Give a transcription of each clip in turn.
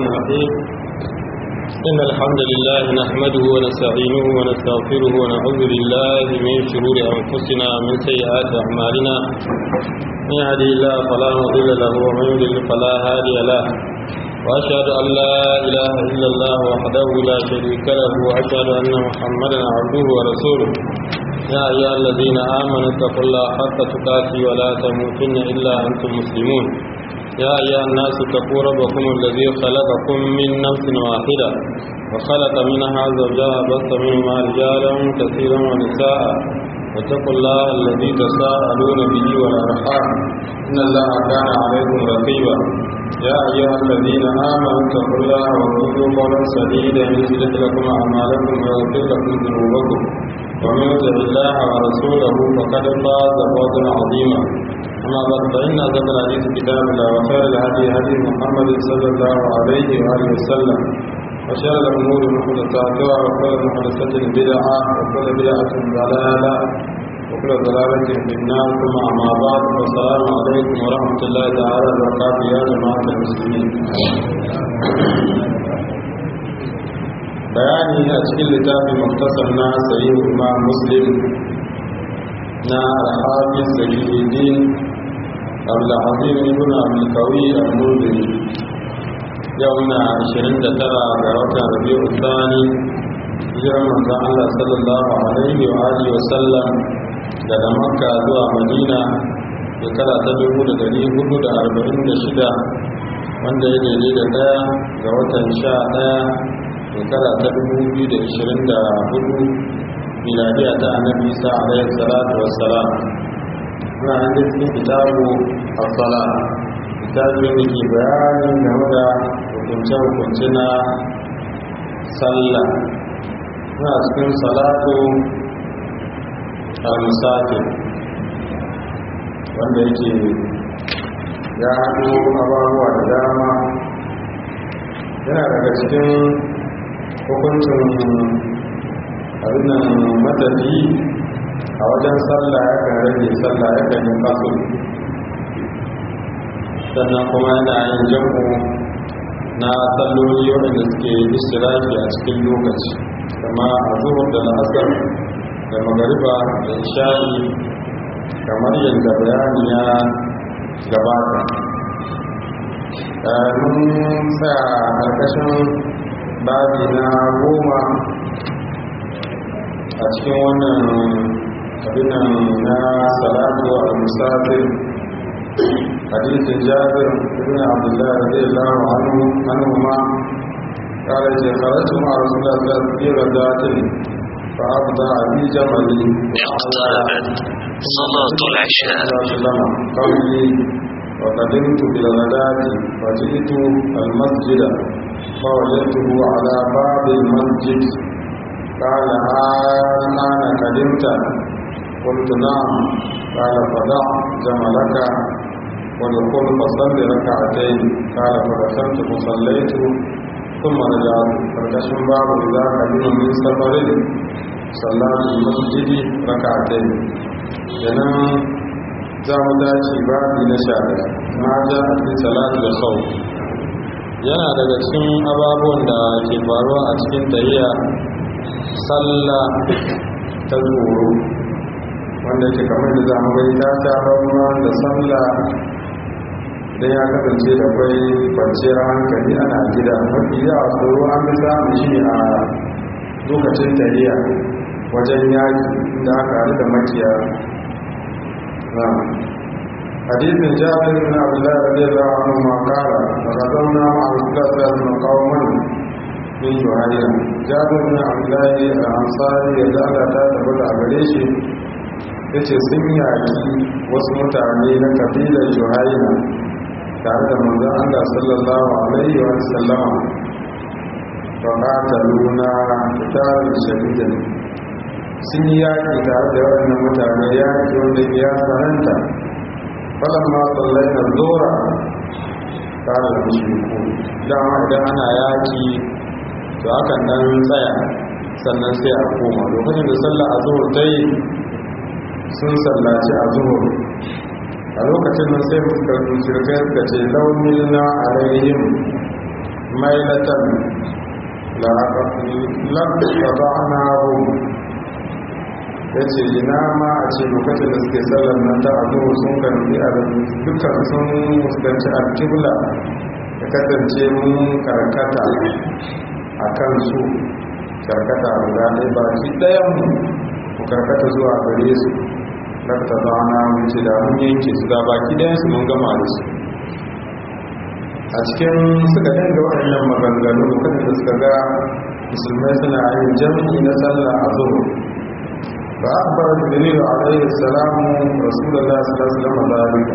الرحمن الرحيم إن الحمد لله نحمده ونستعينه ونستغفره ونعوذ بالله من شرور أنفسنا ومن سيئات أعمالنا من يهدي الله فلا مضل له ومن يضلل فلا هادي له وأشهد أن لا إله إلا الله وحده لا شريك له وأشهد أن محمدا عبده ورسوله يا أيها الذين آمنوا اتقوا الله حق تقاته ولا تموتن إلا أنتم مسلمون يا أيها الناس اتقوا ربكم الذي خلقكم من نفس واحدة وخلق منها زوجها بث منهما رجالا كثيرا ونساء واتقوا الله الذي تساءلون به والأرحام إن الله كان عليكم رقيبا يا أيها الذين آمنوا اتقوا الله وقولوا قولا سديدا يصلح لكم أعمالكم ويغفر لكم ذنوبكم ومن يطع الله ورسوله فقد فاز فوزا عظيما أما بعد فإن أصدق الحديث كتاب الله وخير الهدي هدي محمد صلى الله عليه وآله وسلم وشر الأمور محدثاتها وكل محدثة بدعة وكل بدعة ضلالة وكل ضلالة في النار ثم أما بعد والسلام عليكم ورحمة الله تعالى وبركاته يا جماعة المسلمين bayani a cikin littafin muktasar na sayi imam muslim na alhafiz sayyidin abdulazim ibn abdulkawi al-murdini yau na 29 ga watan rabi'u thani hijirar manzon Allah sallallahu alaihi wa alihi wa sallam daga makka zuwa madina shekara ta 1446 wanda ya daidai da daya ga watan sha daya shekara ta 2024 miladiya ta annabi isa alaihi salatu wassalam muna nan da cikin kitabu as-sala kitabu da ke bayani game da hukunce-hukunce na sallah muna cikin salatu al-musafir wanda yake ya haɗo abubuwa da dama yana daga cikin hukuncin abinan matafi a wajen sallah ya kan rage sallah ya kan yi kasul sannan kuma yana yin jam'u na salloli waɗanda suke istiraki a cikin lokaci kama a zuhur da la'asar da magariba da isha'i kamar yadda bayani ya gabata mun tsaya ƙarƙashin babi na goma a cikin wannan abinan na salatu al-musafir hadisin jabir ibn abdullah radiyallahu anhu anhu ma قال جاء خرجت مع رسول الله صلى الله عليه وسلم في غزاة فأبدأ أبي جملي اقتربت صلاة العشاء قولي وقدمت بالغداة فجئت المسجد فوجدته على باب المسجد قال الآن قدمت قلت نعم قال فدع جملك ودخل فصل ركعتين قال فدخلت فصليت ثم رجعت فكشف باب إذا قدم من سفر صلى في المسجد ركعتين ينام za mu dace babi na sha ma ja a cikin salatu da sau yana daga cikin ababuwan da ke faruwa a cikin tahiya sallah ta tsoro wanda ke kamar da zamu gani ta ta rauna da sallah idan ya kasance da kwai kwanciyar hankali ana gida mafi yawa tsoro an fi samun shi a lokacin tahiya wajen yaki da aka haɗu da makiya حديث جابر بن عبد الله رضي الله عنهما قال فغزونا مع رسول الله صلى الله عليه وسلم قوما من جهينة جابر بن عبد الله الأنصاري يجعل تاتبت أبريشي yace sun yaki wasu mutane na kabilar juhaina tare da manzon Allah sallallahu alaihi wa sallama fa qataluna qitalan shadidan sun yi yaƙi tare da waɗannan mutane yaƙi wanda ya sananta falon ma tsallai na zora tare da mushriku dama idan ana yaƙi to akan dan tsaya sannan sai a koma lokacin da sallah a zuhur ta yi sun sallaci a zuhur a lokacin nan sai muka shirkai suka ce launin na alaihim mailatan laƙaɗa'anahu ya ce ina ma a ce lokacin da suke sallar nan ta abu sun karfi a dukkan sun fuskanci alkibla ya kasance mun karkata a kan su karkata guda ɗaya baki ɗayan mu ku karkata zuwa gare su lakta zana wuce da mun yanke su da baki ɗayan su mun gama da su a cikin suka dinga waɗannan maganganu lokacin da suka ga musulmai suna yin jami'i na sallah a zuwa ba a bar jibril alaihi salamu rasulullah sallallahu alaihi wasallam zalika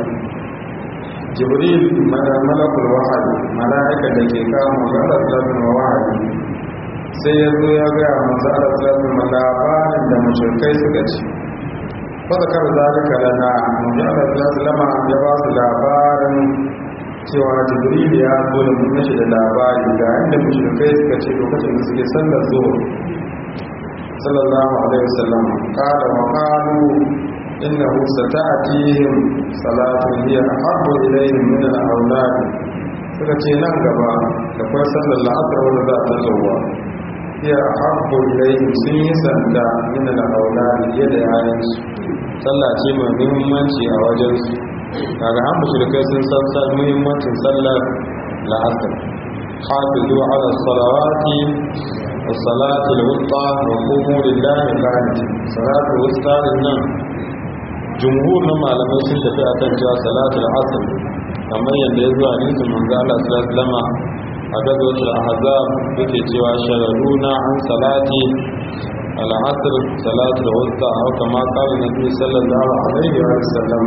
jibril malakul wahayi mala'ika da ke kawo magana sallallahu wahayi sai ya zo ya ga manzo Allah sallallahu labarin da mushrikai suka ci fa zakar zalika lana manzo Allah sallallahu ya ba su labarin cewa jibril ya zo da mun shi da labari ga inda mushrikai suka ce lokacin da suke sallar zuwa sallallahu alaihi wasallam qala wa qalu innahu sata'tihim salatu hiya ahabbu ilayhim min al-awlad suka ce nan gaba da kuma sallar la'asar wanda za ta zuwa hiya ahabbu ilayhim sun yi sanda min al-awlad yadda yayin su sallah ce mai muhimmanci a wajen su kaga an mushrikai sun san san muhimmancin sallar la'asar hafizu ala salawati والصلاة الوسطى وقوموا لله قانتين صلاة الوسطى للنام جمهور نما لما sun tafi akan cewa salatul asr kamar yadda ya zuwa hadisin manzo Allah sallallahu alaihi wasallam a gazwatul ahzab yake cewa sharaduna an salati al-asr salatul wusta aw kama qala nabi sallallahu alaihi wasallam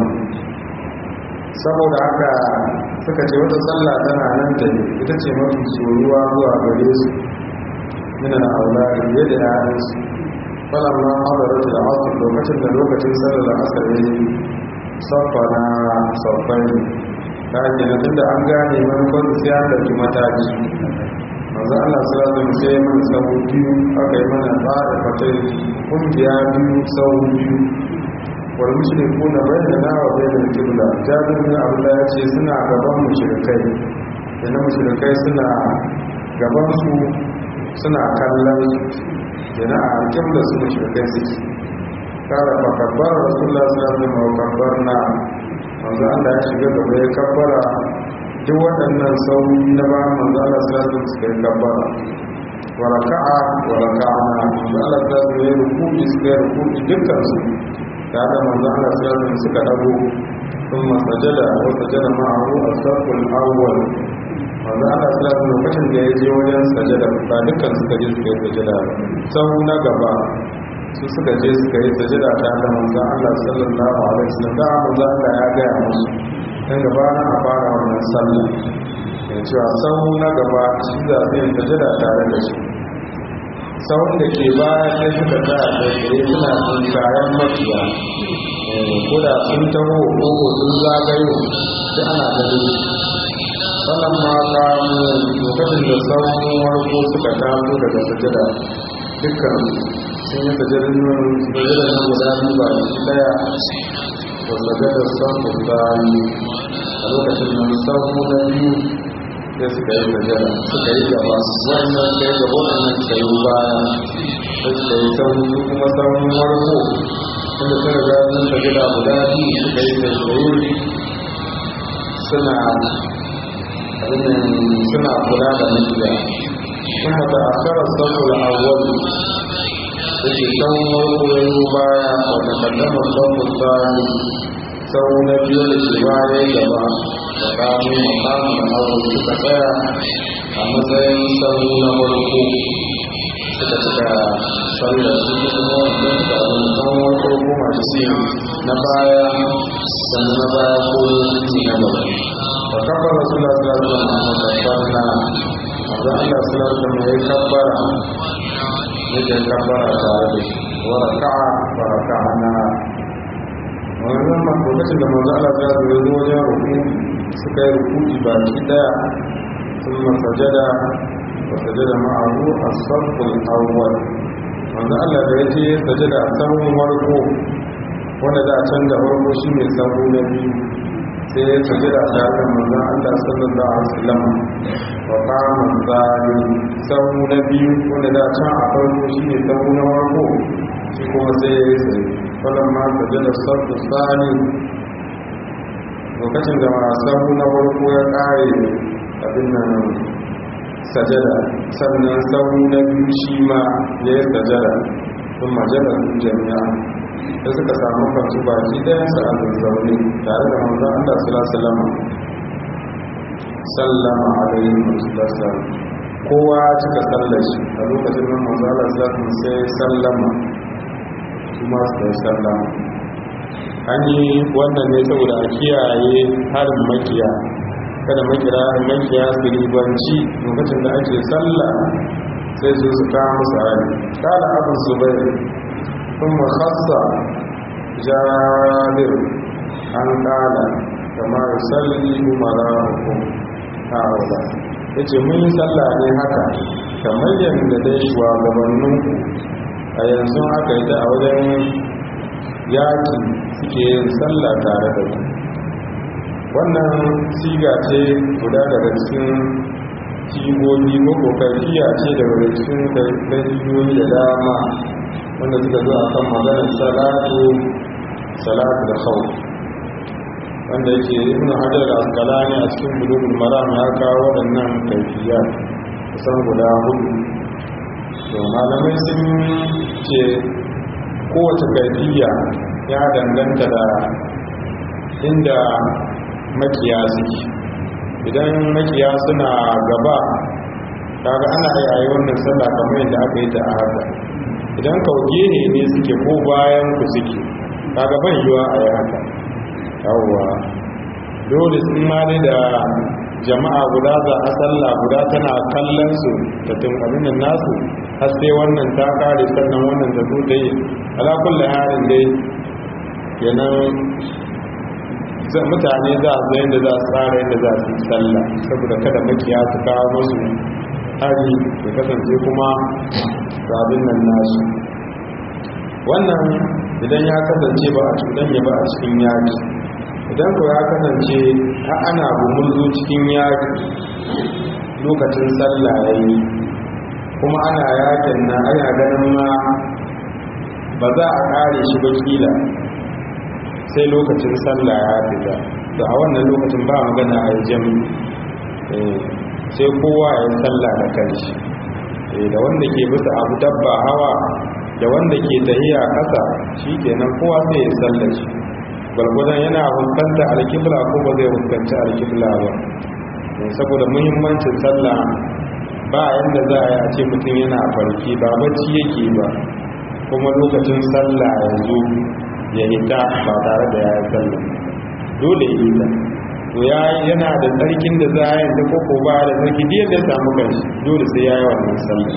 saboda haka suka ce wata sallah tana nan da ita ce mafi soyuwa zuwa gare su من الأولاد يد آنس فلما حضرت العصر لوكتن لوكتن سر العصر صفنا صفين kaji na tunda an gane manufar sai an ɗauki mataki manzo Allah sallallahu alaihi wasallam sai mana sahu biyu aka yi mana tsara fatai kungiya biyu sahu biyu wal mushrikuna bayyana wa bayyana kibla jabir bin abdullah ya ce suna gaban mushrikai yana mushrikai suna gaban su suna kallon yana a alkim da su mashirkai suke kara fakabbar rasulullah sallallahu alaihi wasallam kabbar na manzo Allah ya shiga gaba ya kabbara duk waɗannan sauri na ba manzo Allah sallallahu alaihi wasallam suka yi kabbara wa raka'a wa raka'ana manzo Allah sallallahu alaihi wasallam ya ruku'i suka yi ruku'i dukkan su da da manzo Allah sallallahu alaihi wasallam suka dago ثم سجد وسجد معه الصف الاول wanda ana salatu lokacin da ya je wajen sajada ba dukkan suka je suka yi sajada ba sau na gaba su suka je suka yi sajada ta da manzan Allah sallallahu alaihi wasallam da manzan Allah ya gaya musu dan gaba na a fara wannan sallah ya cewa sau na gaba shi za su yi sajada tare da shi sau da ke baya sai suka tsaya da tsaye suna sun kayan mafiya ko da sun taho ko sun zagayo sai ana ganin sannan ma kamu lokacin da sauran warko suka taso daga sajada dukkan sun yi sajadar nan sajadar nan guda biyu ba shi daya da sajadar sauran tsari a lokacin nan sauran na biyu sai suka yi sajada suka yi gaba wannan suka yi gaba wannan suka yi baya sai suka yi sauran su kuma sauran warko inda sun riga sun sajada guda biyu suka yi sajadar suna suna kula da mafiya kuma da akarar saboda awwal da ke can warkoyin baya wata kaddamar saboda tsari sau na biyu da ke baya gaba da kamun makamun awwal suka tsaya a matsayin sau na farko suka cika sallar su kuma wanda suka abin kan warko kuma shi na baya sannan na baya ko na gaba فكبر رسول الله صلى الله عليه وسلم وكبرنا وذا الله صلى الله عليه وسلم يكبر يجي كبر تعالى وركع وركعنا wannan ma lokacin da manzo Allah ya zo zo wajen ruku suka yi rukuki ba ki daya sun masajada wa sajada ma'ahu as-saful awwal manzo Allah da yace sajada a sahun farko wanda da can da farko shine sahu na biyu sai ya sajada tare da manzon Allah sallallahu alaihi wasallam wa qama zalim sau na biyu wanda da can a farko shine sau na farko shi kuma sai ya yi sai wannan ma sajada sabbu sani lokacin da sau na farko ya kare abin nan sajada sannan sau na biyu shi ma ya yi sajada sun majada jami'a da suka samu kansu baki ɗayan su a zazzaune tare da manzan Allah sallallahu sallama alaihi wasallam kowa cika sallar shi a lokacin nan manzan Allah sallallahu sai sallama kuma su yi sallama an yi wannan ne saboda a kiyaye harin makiya kada makira makiya su ribanci lokacin da ake sallah sai su su kawo musu hari kala abin zubair ثم خص جابر an kala kama yusalli umara'ukum ha'ula yace mun yi sallah ne haka kamar yadda dai shugabannin a yanzu haka ita a wajen yaki suke yin sallah tare da ku wannan siga ce guda daga cikin sigogi ko kokariya ce daga cikin daliloyi da dama wanda suka zo a kan maganar salatu salatu da khawf wanda yake ibn hajar al-asqalani a cikin bulugul maram ya kawo waɗannan kaifiya kusan guda hudu to malamai sun ce kowace kaifiya ya danganta da inda makiya suke idan makiya suna gaba kaga ana yi wannan sallah kamar yadda aka yi ta a haka idan kauge ne ne suke ko bayan ku suke kaga ban yiwa a yi haka yawwa dole sun ma ne da jama'a guda za a sallah guda tana kallon su ta tun abin nan nasu har sai wannan ta kare sannan wannan ta zo ta yi ala kulli halin dai kenan mutane za a zai da za su tsara yadda za su yi sallah saboda kada makiya su kawo musu hari ya kasance kuma abin nan nasu wannan idan ya kasance ba a cuɗanya ba a cikin yaki idan ko ya kasance a ana gumurzu cikin yaki lokacin sallah ya yi kuma ana yakin na ana ganin ma ba za a kare shi ba kila sai lokacin sallah ya fita to a wannan lokacin ba magana a yi jami sai kowa ya yi sallah da kanshi da wanda ke bisa abu dabba hawa da wanda ke tahiya kasa shi kenan kowa sai ya sallar shi gwargwadon yana fuskanta alkibla ko ba zai fuskanci alkibla ba saboda muhimmancin sallah ba yadda za a yi a ce mutum yana farki ba bacci yake ba kuma lokacin sallah ya zo ya hita ba tare da ya yi sallah dole ya hita to ya yana da tsarkin da za a yi da koko ba da tsarki diyar da samu kanshi dole sai ya yi wannan sallah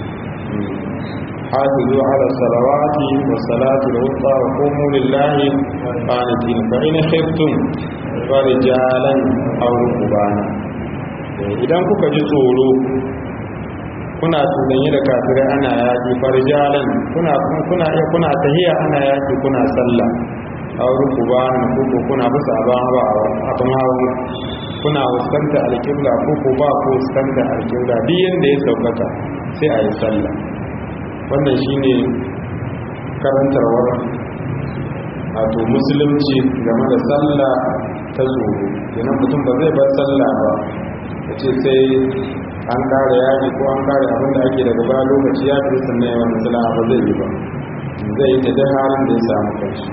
حافظوا على الصلوات والصلاة الوسطى وقوموا لله قانتين فإن خفتم فرجالا أو ركبانا idan kuka ji tsoro kuna tunanye da kafirai ana yaƙi farjalan kuna kuna iya kuna tahiya ana yaƙi kuna sallah aw rukuban ko kuna bisa abin hawa abin hawa kuna fuskanta alƙibla ko ko ba ku fuskanta alƙibla duk yanda ya saukaka sai a yi sallah wannan shine karantarwar wato musulunci game da sallah ta tsoro kenan mutum ba zai bar sallah ba ya ce sai an kare yaji ko an kare abin da ake daga ba lokaci ya fi sannan yawan sallah ba zai yi ba zai yi ta dai halin da ya samu kanshi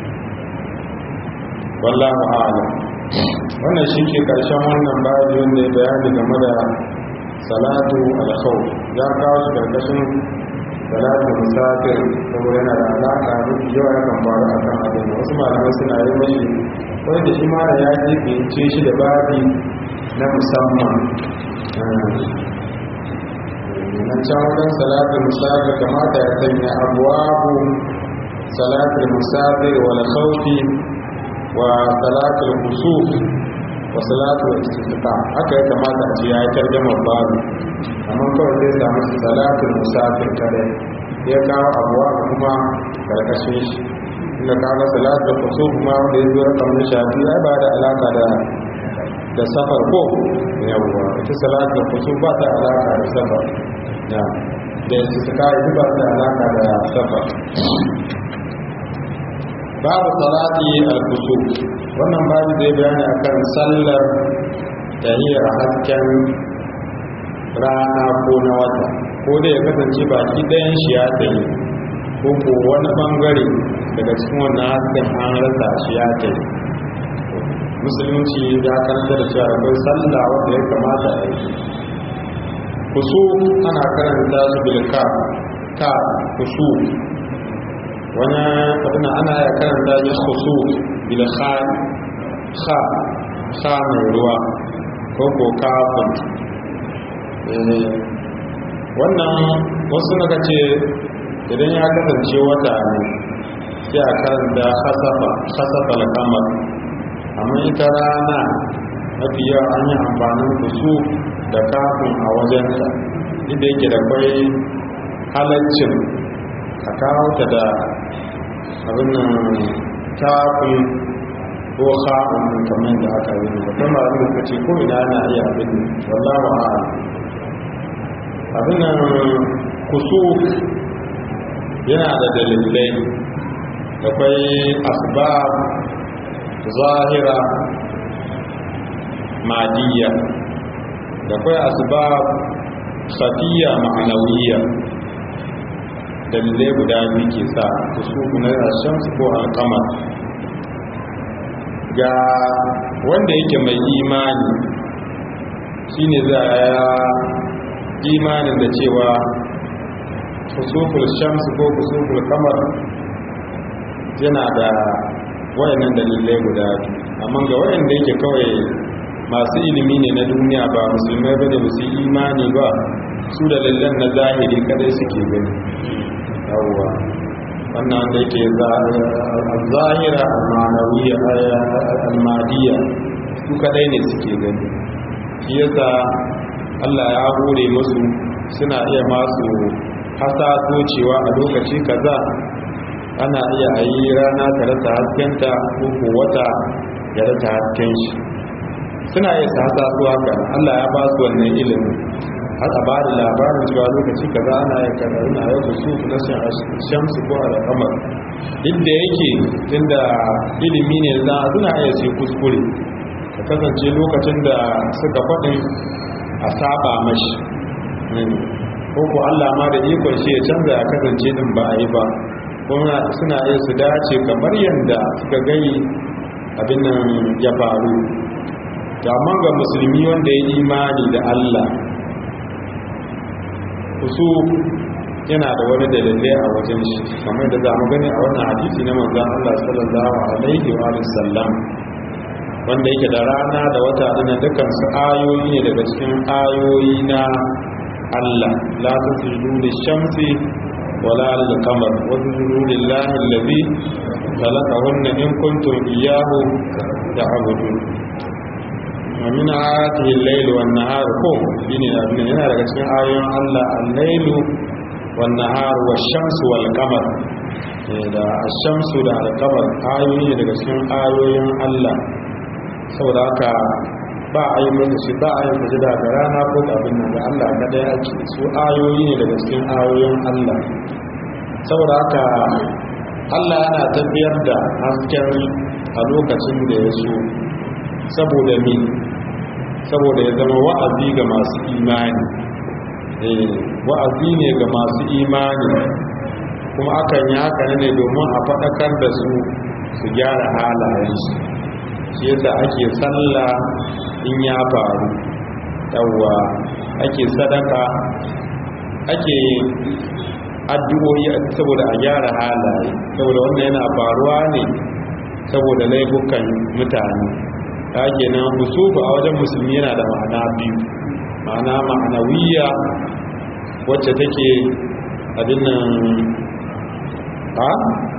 wallahu a'lam wannan shi ke karshen wannan babi wanda ya bayani game da salatu al-khawf ya kawo shi karkashin salatu musafir saboda yana da alaka da yawa yakan faru a kan abin wasu malamai suna yi mashi wanda shi ma da ya ce shi da babi na musamman na can wajen salatu musafir kamata ya sanya abuwabu salatu musafir wal khawfi wa salatu kusuf wa salatu istisqa haka ya kamata a ce ya yi tarjamar babu amma kawai zai samu salatu musafir kare ya kawo abuwa kuma karkashin shi inda kaga salat da kusuf ma wanda ya zo rakam na shafi ai ba da alaka da da safar ko yawwa ita salat da kusuf ba ta alaka da safar ya da istisqa ita ba ta alaka da safar babu salati al-kusuf wannan babu zai bayani akan sallar tahiyar hasken rana ko na wata ko da ya kasance baki ɗayan shi ya tsaye ko ko wani bangare daga cikin wannan hasken an rasa shi ya tsaye musulunci ya karanta da cewa akwai sallah wanda ya kamata a yi kusu ana karanta su bilka ka kusu wani abin ana ya karanta ya kusu bilka ha ha mai ruwa ko ko kafin wannan wasu naka ce idan ya kasance wata ne sai a karanta hasafa hasafa alkamar amma ita rana mafi yawa an yi amfanin kusu da kafin a wajenta inda yake da kwai halaccin a kawo ta da abin nan kafin ko ha'un kamar da aka yi da kuma abin da ce ko ina na iya abin wallahu a'lam abin nan kusu yana da dalilai da kwai asbab zahira madiyya da kwai asbab khafiyya ma'anawiyya dalilai guda biyu ke sa kusu na shamsu ko alkamar ga wanda yake mai imani shine za a imanin da cewa kusuful shams ko kusuful kamar yana da wayannan dalilai guda amma ga wayanda yake kawai masu ilimi ne na duniya ba musulmai bane ba su imani ba su da dalilan na zahiri kadai suke gani yawwa wannan da yake zahira al-ma'anawiyya al-madiyya su kadai ne suke gani shi yasa Allah ya hore musu suna iya masu hasaso cewa a lokaci kaza ana iya a yi rana ta rasa haskenta ko ko wata ya rasa hasken shi suna iya su hasaso haka Allah ya ba su wannan ilimin haka ba da labarin cewa lokaci kaza ana iya kaza ina yau da su na shamsu ko al'amar duk da yake tunda ilimi ne za a suna iya su kuskure ka kasance lokacin da suka faɗin a saba mashi ko ko Allah ma da ikon shi ya canza ya kasance din ba a yi ba kuma suna iya su dace kamar yadda suka gani abin nan ya faru amma ga musulmi wanda ya imani da Allah kusu yana da wani dalilai a wajen shi kamar da za mu gani a wannan hadisi na manzon Allah sallallahu alaihi wa sallam wanda yake da rana da wata dana dukansu ayoyi ne daga cikin ayoyi na Allah la tasjudu lishamsi wala lilqamar wa tasjudu lillahi alladhi khalaqahunna in kuntum iyyahu ta'budun wa min ayatihi al-layl wan nahar ko shine abin yana daga cikin ayoyin Allah al-layl wan nahar wash-shamsu wal qamar da ash-shamsu da al-qamar ayoyi ne daga cikin ayoyin Allah saboda haka ba a yi mutu shi ba a yi sujada ga rana ko ga abin nan da Allah na ɗaya ake su ayoyi ne daga cikin ayoyin Allah saboda haka Allah yana tafiyar da hasken a lokacin da ya so saboda mi saboda ya zama wa'azi ga masu imani wa'azi ne ga masu imani kuma akan yi haka ne domin a faɗakar da su su gyara halayensu shi yasa ake sallah in ya faru yawwa ake sadaka ake addu'o'i saboda a gyara halaye saboda wannan yana faruwa ne saboda laifukan mutane ta kenan husufu a wajen musulmi yana da ma'ana biyu ma'ana ma'anawiyya wacce take abin nan ha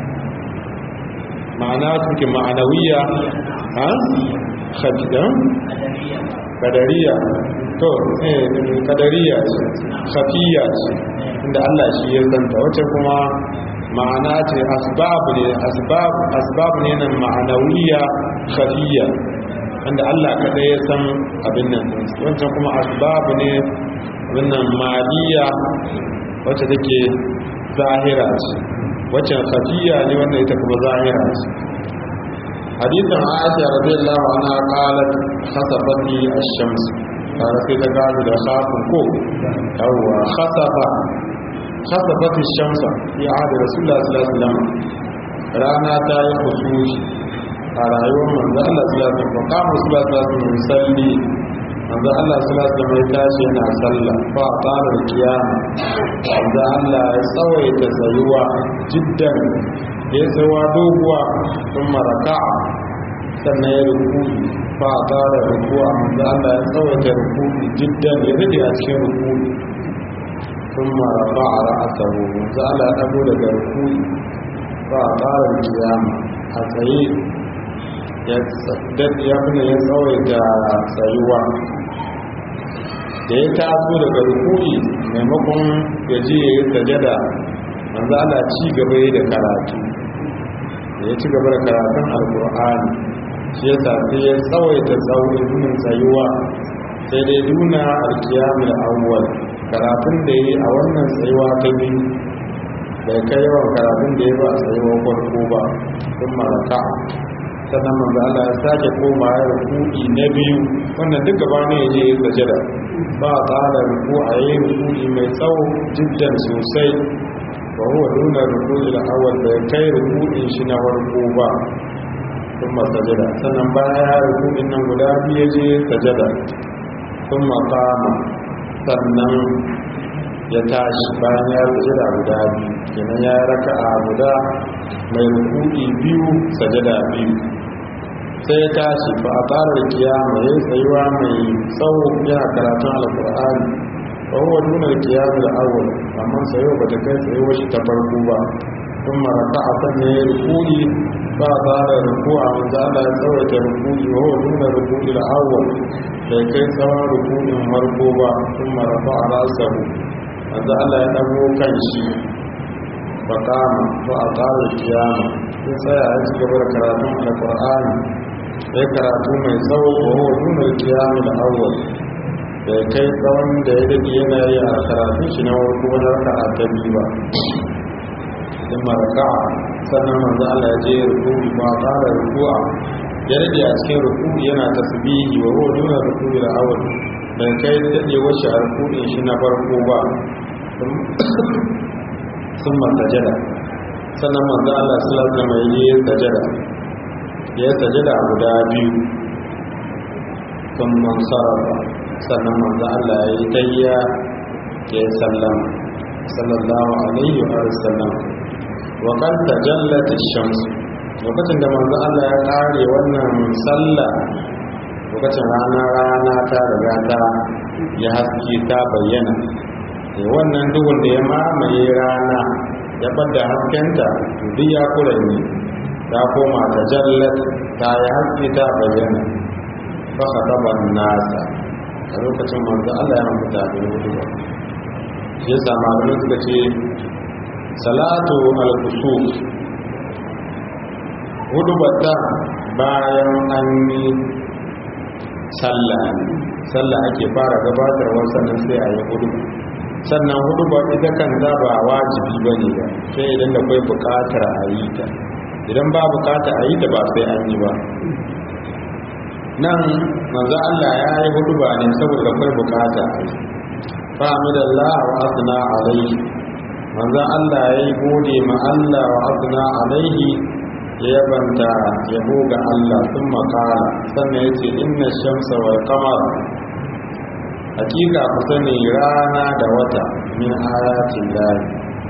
ma'ana suke ma'anawiyya ha khadidan kadariya to eh kadariya ce khafiya ce inda Allah shi ya santa wacce kuma ma'ana ce asbab ne asbab asbab ne nan ma'anawiya khafiyya wanda Allah kadai ya san abin nan wancan kuma asbab ne wannan maliya wacce take zahira ce wacce khafiyya ne wanda ita kuma zahira ce hadithan Aisha radiyallahu anha qalat khasafati ash-shams kaga sai ta gaji da khafin ko yawwa khasafa khasafati ash-shamsa fi ahdi rasulullah sallallahu alaihi wasallam rana ta yi khusushi a rayuwar manzo Allah sallallahu alaihi wasallam kama sallallahu alaihi wasallam salli manzo Allah sallallahu alaihi wasallam ya tashi yana sallah fa qala kiyama manzo Allah ya tsawaita tsayuwa jiddan ya tsawa doguwa sun maraka sannan ya ruku fa qala rukuwa manzo Allah ya tsawaita ruku jiddan ya rade a cikin ruku sun maraka ra'asahu manzo Allah ya dago daga ruku fa qala kiyama a tsaye ya fi ya tsawaita tsayuwa da ya taso daga rukuni maimakon ya je ya yi sajada manzo ala ci gaba da karatu da ya ci gaba da karatun alkur'ani shi ya sai ya tsawaita tsawon tsayuwa sai dai duna alkiyamul awwal karatun da ya yi a wannan tsayuwa ta biyu bai kai yawan karatun da ya ba a tsayuwar farko ba sun maraka sannan manzo Allah ya sake koma ya ruku'i na biyu wannan duk gaba ne yaje ya sajada ba tsara ruku a yi ruku'i mai tsawo jiddan sosai wa huwa duna ruku'i al-awwal bai kai ruku'in shi na farko ba kuma sajada sannan bayan ya ruku'in nan guda biyu yaje sajada kuma qama sannan ya tashi bayan ya sajada guda biyu kenan ya raka'a guda mai ruku'i biyu sajada biyu sai ya tashi ba a tsarar kiyama ya tsayuwa mai tsawo yana karatun alkur'ani ba huwa nuna kiyama da awon amma tsayo ba ta kai tsayuwa shi ta farko ba sun maraka a sanya ya rukuni ba a tsara ruku a manzo Allah ya tsawaita rukuni ba huwa nuna rukuni da awon bai kai tsawon rukunin farko ba sun maraka a rasahu manzo Allah ya dago kan shi ba kama ba a tsarar kiyama sun tsaya ya ci gaba da karatun alkur'ani ya karatu mai tsawo wa huwa nuna kiyamu da awwal da kai tsawon da ya dade yana yi a karatun shi na warko wani raka a ta biyu ba in maraka sannan manzo Allah ya je ruku'i ba fara ruku'a ya rage a cikin ruku'i yana tasbihi wa huwa nuna ruku'i da awwal da kai dade wace a ruku'in shi na farko ba sun masajada sannan manzo Allah sallallahu alaihi wasallam ya yi sajada ya sajada guda biyu sun man sarrafa sannan manzo Allah ya yi tayya ya yi sallama sallallahu alaihi wa sallam wa kan tajallat ash-shams lokacin da manzo Allah ya kare wannan sallah lokacin rana rana ta riga ta ya haske ta bayyana da wannan duhun da ya mamaye rana ya bada haskenta duk ya kuranye ta koma ta jallat ta yi haske ta bayyana fa khataban nasa a lokacin manzo Allah ya mutu da hudu ba shi yasa malamai suka ce salatu al-kusuf hudu bata bayan an yi sallah sallah ake fara gabatarwa sannan sai a yi hudu sannan hudu ba ita kan za ba wajibi ba ne ba sai idan da kwai bukatar a yi ta idan ba bukatar a yi ta ba sai an yi ba nan manzo Allah ya yi hudu ba ne saboda kwai bukata a yi fa'amidallah wa asna alaihi manzo Allah ya yi gode ma Allah wa asna alaihi ya yabanta yabo ga Allah sun makara sannan ya ce inna shamsa wal qamar hakika ku sani rana da wata min ayatin lahi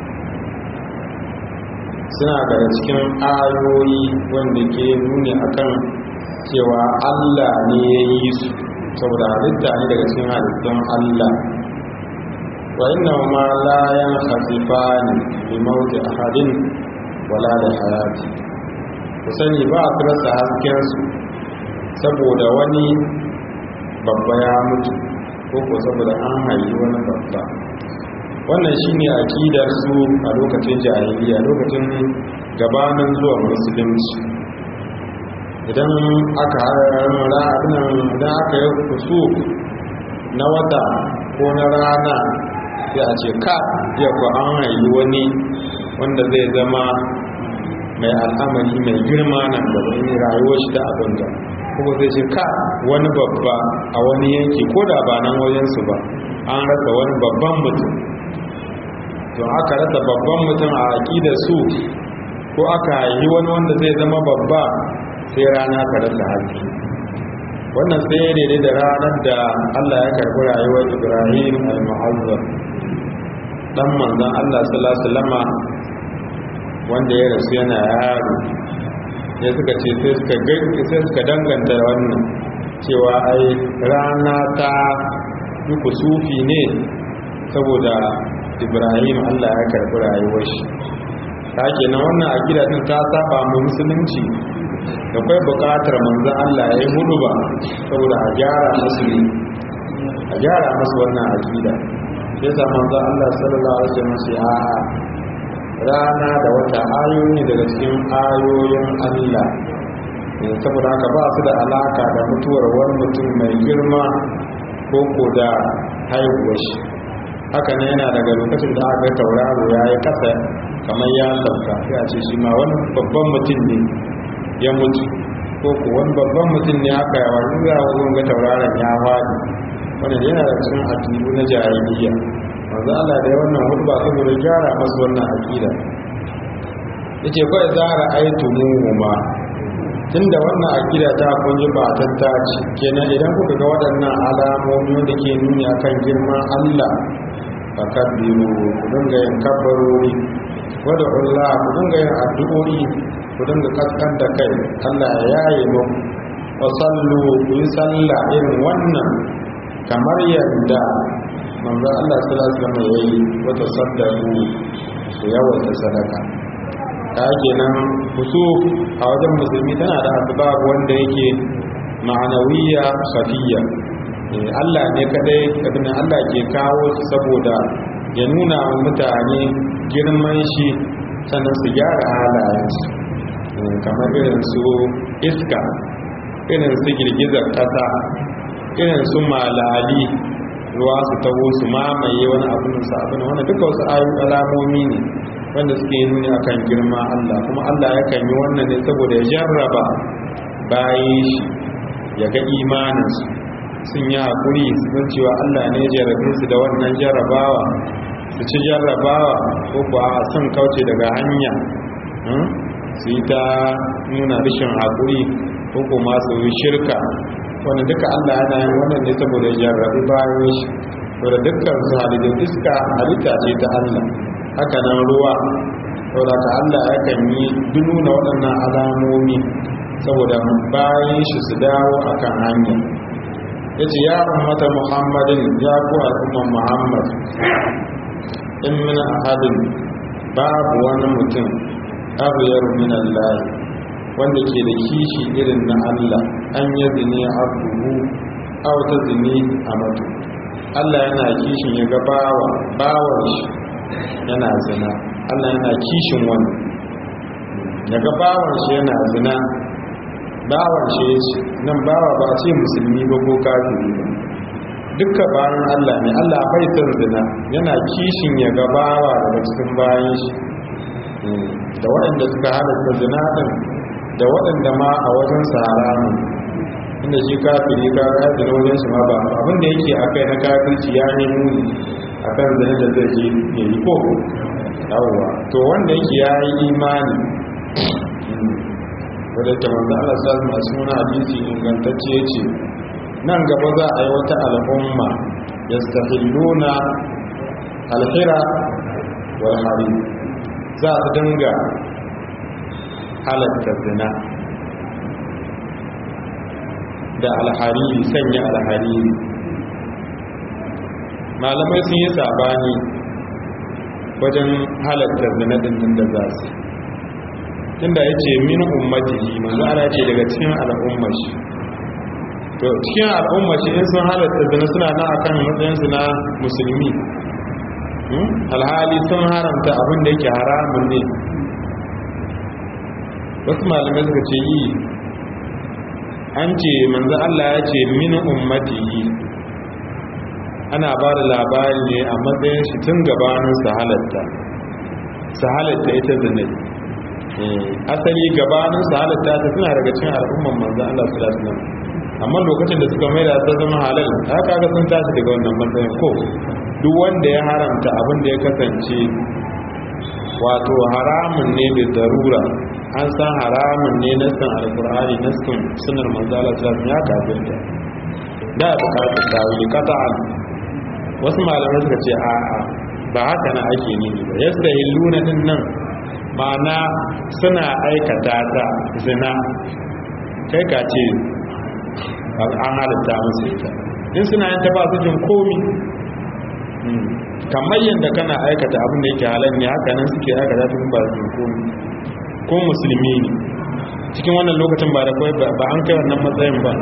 suna daga cikin ayoyi wanda ke nuni akan cewa Allah ne ya yi su saboda halitta ne daga cikin halittun Allah wa inna ma la yankhasifani bi mawti ahadin wala da hayati ku sani ba su rasa hasken su saboda wani babba ya mutu ko ko saboda an haifi wani babba wannan shine aqidar su a lokacin jahiliya lokacin gabanin zuwa musulunci idan aka idan aka yi kusu na wata ko na rana sai a ce ka ya ku an haiyi wani wanda zai zama mai al'amari mai girma nan da wani rayuwar shi da abin da kuma zai ce ka wani babba a wani yanki ko da ba nan wajensu ba an rasa wani babban mutum to aka rasa babban mutum a aƙidar su ko aka yi wani wanda zai zama babba sai rana ka rasa haske wannan sai daidai da ranar da Allah ya karbi rayuwar Ibrahim al-Mu'azzam dan manzon Allah sallallahu alaihi wasallama wanda ya rasu yana yaro ya suka ce sai suka sai suka danganta wannan cewa ai rana ta yi kusufi ne saboda Ibrahim Allah ya karbi rayuwar shi ta kenan wannan akida din ta saba mu musulunci da kai bukatar manzan Allah ya yi hudu ba saboda a gyara musu ne a gyara musu wannan akida sai sa manzan Allah sallallahu alaihi wasallam sai a rana da wata ayoyi daga cikin ayoyin Allah saboda haka ba su da alaka da mutuwar wani mutum mai girma ko ko da haihuwar shi haka ne yana daga lokacin da aka tauraro ya yi kasa kamar ya sauka sai a ce shi ma wani babban mutum ne ya mutu ko ko wani babban mutum ne aka yawa zuwa wajen ga tauraron ya faɗi wanda yana da cikin addini na jahiliya manzo Allah da wannan hudba saboda gyara masu wannan aqida yace fa idza ra'aytumuhuma tunda wannan aqida ta kun ji ba tattaci kenan idan kuka ga waɗannan alamomi da ke nuni akan girman Allah fakabbiru ku dinga yin kabbarori wadda Allah ku dinga yin addu'o'i ku dinga kaskan da kai Allah ya yaye mu wa sallu ku yi sallah irin wannan kamar yadda manzo Allah sallallahu alaihi wasallam yayi wata saddaku ku yawaita sadaka ta kenan kusu a wajen musulmi tana da asbab wanda yake ma'anawiya khafiyya Allah ne kadai abin Allah ke kawo shi saboda ya nuna wa mutane girman shi sannan su gyara halayensu kamar irin su iska irin su girgizar kasa irin su malali ruwa su taho su mamaye wani abin su abin wanda duka wasu ayyukan alamomi ne wanda suke nuni akan girma Allah kuma Allah yakan yi wannan ne saboda ya jarraba bayan shi ya ga imaninsu sun yi haƙuri sun cewa Allah ne jarrabe su da wannan jarrabawa su ci jarrabawa ko kuwa sun kauce daga hanya su yi ta nuna rashin haƙuri ko kuma su yi shirka wanda duka Allah yana yin wannan ne saboda ya jarrabi bayan shi wadda dukkan su halittun iska halitta ce ta Allah haka nan ruwa saboda ka Allah yakan yi duk nuna waɗannan alamomi saboda bayan shi su dawo akan hanya ya ce ya ummata muhammadin ya ku al'umman muhammad in min ahadin babu wani mutum abyar min Allah wanda ke da kishi irin na Allah an yi zine abduhu aw ta zine amatu Allah yana kishin ya ga bawa bawan shi yana zina Allah yana kishin wani ya ga bawan shi yana zina bawan shi nan bawa ba ce musulmi ba ko kafiri ba dukkan bayan Allah ne Allah bai son zina yana kishin ya ga bawa daga cikin bayan shi da waɗanda suka halatta zina din da waɗanda ma a wajen sahara ne inda shi kafiri ka ga zina wajen shi ma ba abin da yake akai na kafirci ya ne muni akan zina da zai je ya yi ko yawwa to wanda yake ya yi imani wadda ta manzo Allah sallallahu alaihi wasallam hadisi ingantacce yace nan gaba za a yi wata al'umma yastahilluna alhira wal harim za su dinga halatta zina da alhariri sanya alhariri malamai sun yi sabani wajen halatta zina din da za su inda ya ce min ummatihi manzo ana ce daga cikin al'ummar shi to cikin al'ummar shi in sun halatta zina suna na akan matsayin su na musulmi alhali sun haramta abin da yake haramun ne wasu malamai suka ce yi an ce manzo Allah ya ce min ummatihi ana ba da labari ne a matsayin shi tun gabanin su halatta su halatta ita zane asali gabanin su halatta ta suna daga cikin al'umman manzo Allah su lasu nan amma lokacin da suka mai da ta zama halal ta kaga sun tashi daga wannan matsayin ko duk wanda ya haramta abin da ya kasance wato haramun ne da darura an san haramun ne nassan alkur'ani nassan sunar manzo Allah sallallahu alaihi wasallam ya kafirta da bukatar tawili qata'an wasu malamai suka ce a'a ba haka na ake nini ba yastahilluna din nan ma'ana suna aikata ta zina kai ka ce an halitta musu ita in suna yin ta ba su jin komi kamar yadda kana aikata abin da yake halar ne haka nan suke aikata tun ba su jin komi ko musulmi ne cikin wannan lokacin ba da kawai ba an kai wannan matsayin ba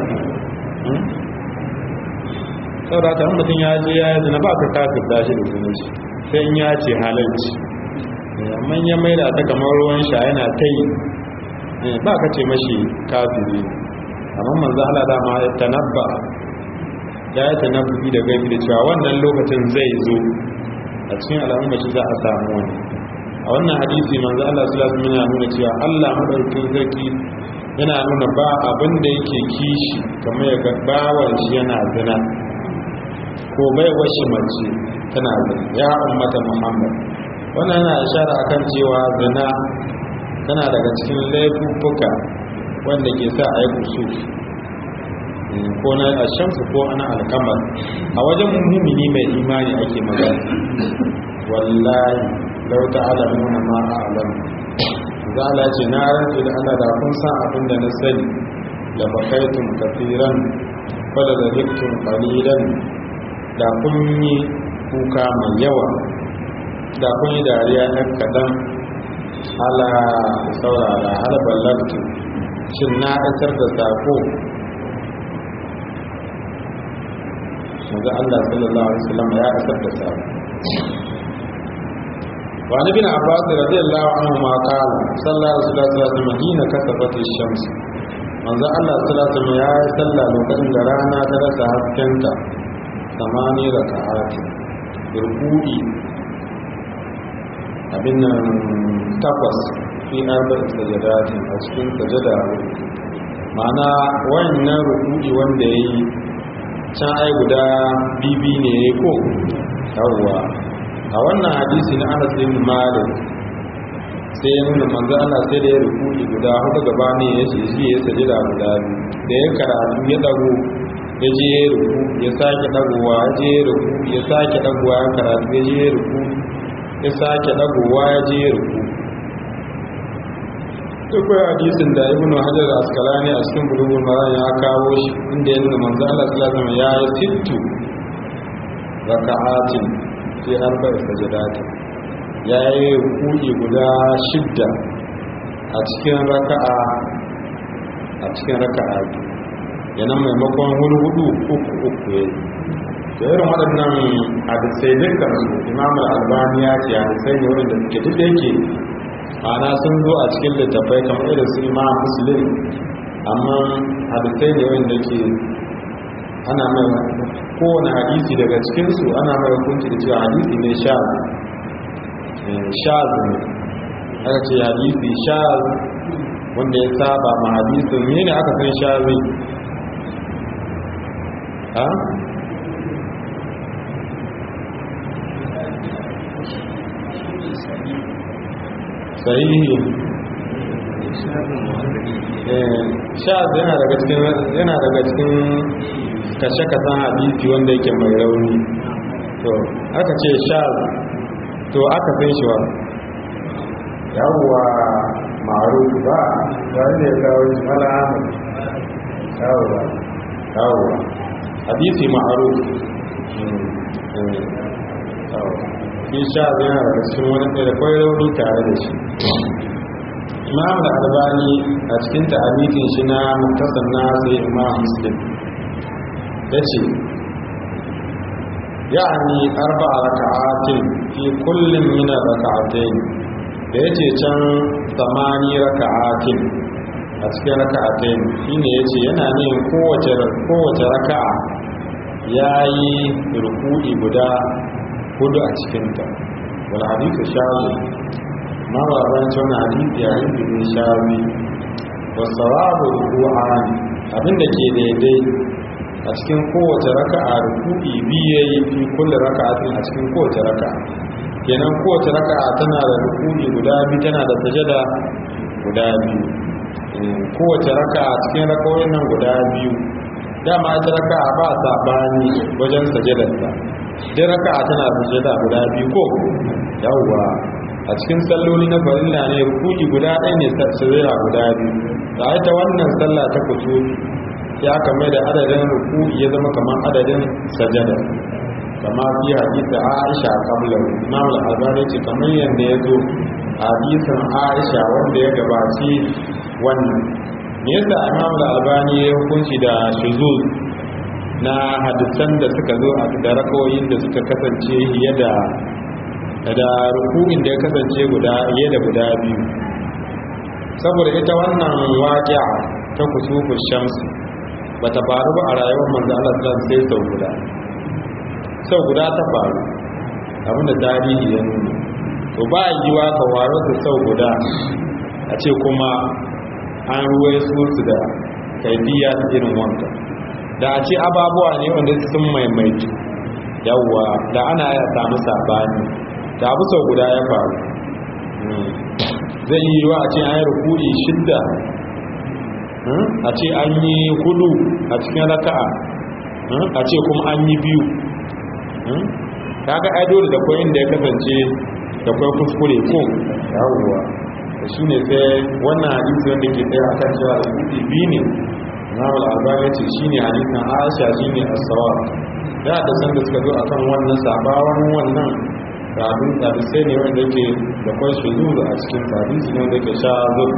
sau da ta mutum ya je ya yi zina ba ka kafin dashi da zina shi sai in ya ce halarci amma ya mai da ta kamar ruwan sha yana ta yi ba ka ce mashi kafiri amma manzo Allah dama ya tanabba ya yi tanabbi da gaibi da cewa wannan lokacin zai zo a cikin al'umma shi za a samu wani a wannan hadisi manzo Allah sallallahu alaihi wasallam nuna cewa Allah madaukakin sarki yana nuna ba abin da yake kishi kamar ya ga bawan shi yana zina ko bai washi mace tana zina ya ummata Muhammad wannan yana ishara akan cewa zina tana daga cikin laifuffuka wanda ke sa a yi kusur ko na ashamsu ko ana alkamar a wajen mummini mai imani ake magana wallahi lau ta'alamuna ma a'lam zala ce na rantsu da Allah da kun san abin da na sani da bakaitum kafiran wala da ziktun qalilan da kun yi kuka mai yawa da kun yi dariya ɗan kaɗan ala saurara hal ballagtu shin na isar da sako manzo Allah sallallahu alaihi wasallam ya isar da sako wa ni bin abbas radiyallahu anhu ma qala sallallahu alaihi wasallam hina kasafat ash-shams manzo Allah sallallahu alaihi wasallam ya yi sallah lokacin da rana ta rasa haskenta samani raka'at ruku'i abin nan takwas fi arba'in sajadatin a cikin sajada ma'ana wannan ruku'i wanda ya yi can ai guda bibi ne ya ko yawwa a wannan hadisi na anas bin malik sai ya nuna manzo Allah sai da ya ruku'i guda hudu gaba ne ya ce shi ya sajada guda biyu da ya karatu ya dago ya je ya ruku ya sake dagowa ya je ya ruku ya sake dagowa ya karatu ya je ya ruku ya sake dagowa ya je ya ruku akwai hadisin da ibnu hajar askalani a cikin bulugul maran ya kawo shi inda ya nuna manzo Allah sallallahu alaihi wasallam ya yi sittu raka'atin fi arba'i sajadatin ya yi ruku'i guda shidda a cikin raka'a a cikin raka'a yana maimakon hudu uku uku ya da irin waɗannan hadisai dukkan su imam al-albani ya ce hadisai ne waɗanda suke duk da yake ana sun zo a cikin littattafai kamar irin su imam muslim amma hadisai ne wanda ke ana mai kowane hadisi daga cikinsu ana mai hukunci da cewa hadisi ne sha shaz ne aka ce hadisi shaz wanda ya saba ma hadisin ne ne aka san shazi ha sahihi shaz yana daga cikin yana daga cikin kashe-kasan hadisi wanda yake mai rauni to aka ce shaz to aka san shi wa yawwa ma'aruf ba wanda ya kawo shi mala ahmad yawwa yawwa hadisi ma'aruf shi sha yana daga cikin wani da kwai rauni tare da shi imam da albani a cikin ta'amitin shi na muktasar na sai imam muslim ya ce يعني أربع ركعات في كل من الركعتين da yace can samani raka'atin a cikin raka'atain shine yace yana nin kowace kowace raka'a yayi ruku'i guda hudu a cikin ta wal hadithu shawi ma ba ban cewa hadisi ya yi shawi wa sawabu ruku'an abinda ke daidai a cikin kowace raka'a ruku'i biyu yayi fi kulli raka'atin a cikin kowace raka'a kenan kowace raka'a tana da ruku'i guda biyu tana da sajada guda biyu kowace raka'a cikin rakawoyin nan guda biyu dama ita raka'a ba sabani wajen sajadarta dai raka'a tana da sajada guda biyu ko yawwa a cikin salloli na farilla ne ruku'i guda ɗaya ne sajada guda biyu da ita wannan sallah ta kusuri ya kame da adadin ruku ya zama kamar adadin sajada kama fi hadisi Aisha qabla Imam al-Albani ce kamar yanda ya zo hadisin Aisha wanda ya gabaci wannan me yasa Imam al-Albani ya hukunci da shuzuz na hadisan da suka zo a da rakawoyin da suka kasance fiye da da ruku'in da ya kasance guda fiye da guda biyu saboda ita wannan waqi'a ta kusufu shamsi bata faru ba a rayuwar manzo Allah sallallahu sai sau guda sau guda ta faru abinda tarihi ya nuna to ba yiwa ka waro da sau guda a ce kuma an ruwai su su da kaifiya ta irin wanka da a ce ababuwa ne wanda sun maimaitu yawwa da ana ya samu sabani da abu sau guda ya faru zai yi yiwa a ce an yi rukuri shidda a ce an yi hudu a cikin raka'a a ce kuma an yi biyu kaga ai dole da kwai inda ya kasance da kwai kuskure ko yawuwa da shi ne sai wannan hadisi wanda ke tsaye a kan cewa da kudi biyu ne Imam al-Albani ce shine hadisin Aisha shine as-sawab da da san da suka zo akan wannan sabawan wannan da abin da sai ne wanda yake da kwai shuzuru a cikin hadisi ne wanda yake sha zuwa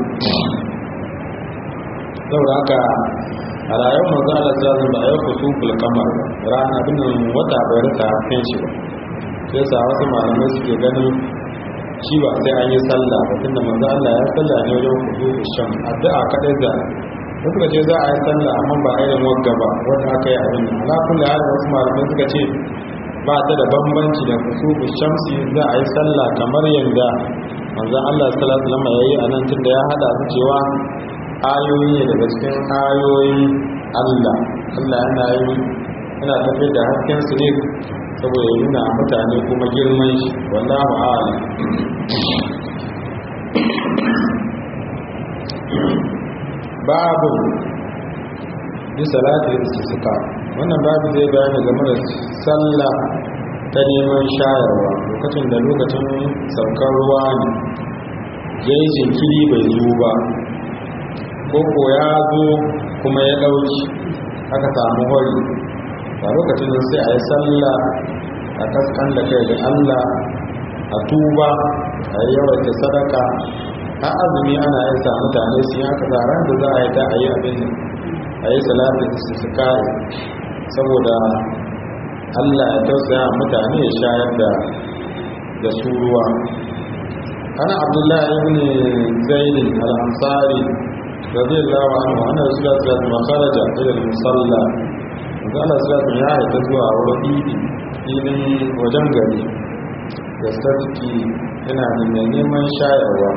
saboda haka a rayuwar manzo Allah sallallahu alaihi wasallam ba kusuful kamar rana bin wata bai rasa kan shi ba sai sa wasu malamai suke ganin shi ba sai an yi sallah ba tunda manzo Allah ya sallah ne wajen kusuful sham addu'a kadai da suka ce za a yi sallah amma ba irin wagga ba wanda aka yi abin nan ala kullu hal wasu malamai suka ce ba ta da bambanci da kusuful shamsi za a yi sallah kamar yanda manzo Allah sallallahu alaihi wasallam yayi anan tunda ya hada su cewa ayoyi ne daga cikin ayoyin Allah Allah yana yi yana tafi da hasken su ne saboda ya nuna mutane kuma girman shi wallahu a'lam babu bi salati istisqa wannan babu zai bayani game da sallah ta neman shayarwa lokacin da lokacin saukar ruwa ne yayi jinkiri bai zo ba koko ya zo kuma ya ɗauki aka samu hori a lokacin da sai a yi sallah a kaskan da kai da allah a tuba a yi yawaita sadaka a azumi ana yin sa mutane su yi aka tsaron da za a yi ta a yi abin a yi salatin su su kare saboda allah ya tausaya mutane ya shayar da da su ruwa ana abdullahi ibn zaidin al-ansari رضي الله عنه أن رسول الله صلى الله عليه وسلم خرج إلى المصلى وقال صلى الله عليه وسلم يا يتزوى ورقيدي إذن وجنجري يستسكي هنا من neman shayarwa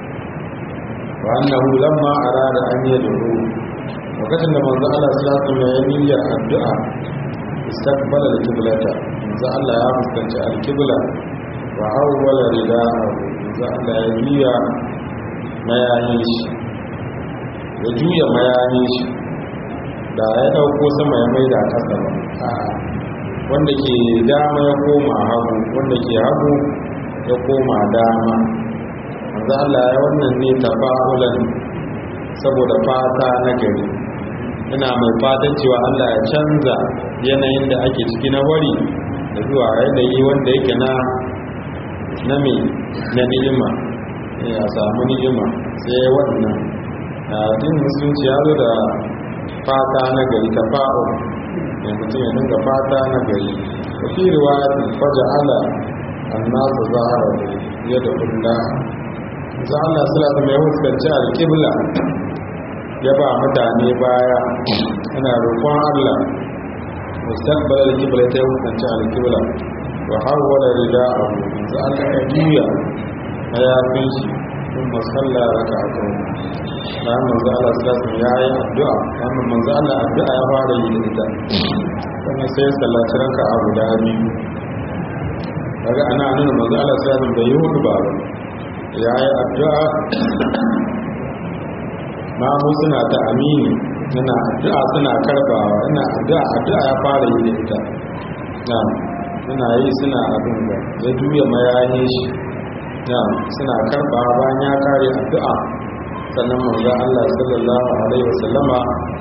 وأنه لما أراد أن يدعو وقتل لما manzo Allah sallallahu alaihi wasallam ya niyyar addu'a istaqbala al-qiblata manzo Allah ya fuskanci al-qibla wa awwala ridaahu manzo Allah ya niyya mayayin shi ya juya mayayin shi da ya dauko sama ya maida kasa ba wanda ke dama ya koma hagu wanda ke hagu ya koma dama manzo Allah ya wannan ne tafa'ulan saboda fata na gari ina mai fatan cewa Allah ya canza yanayin da ake ciki na wari da zuwa yanayi wanda yake na na me na ni'ima ya samu ni'ima sai wannan din musulunci ya zo da fata na gari tafa'ul ne mutum ya dinga fata na gari fi riwayat faja'ala annasu zahara yadda kulla za Allah salatu mai huskanci alƙibla ya ba mutane baya ana roƙon Allah mustaqbal alqibla ta huskanci alqibla wa hawala rida'ahu za Allah ya juya mayafin shi sun masalla raka'atu bayan manzo Allah sallallahu alaihi ya yi addu'a bayan manzo Allah addu'a ya fara yi da ita sannan sai sallaci raka'a guda biyu kaga ana nuna manzo Allah sallallahu alaihi bai yi hudu ba ya yi addu'a mamu suna ta amini yana addu'a suna karbawa yana addu'a addu'a ya fara yi da ita na suna yi suna abin da ya juya mayayi shi na suna karbawa bayan ya kare addu'a sannan manzo Allah sallallahu alaihi wasallama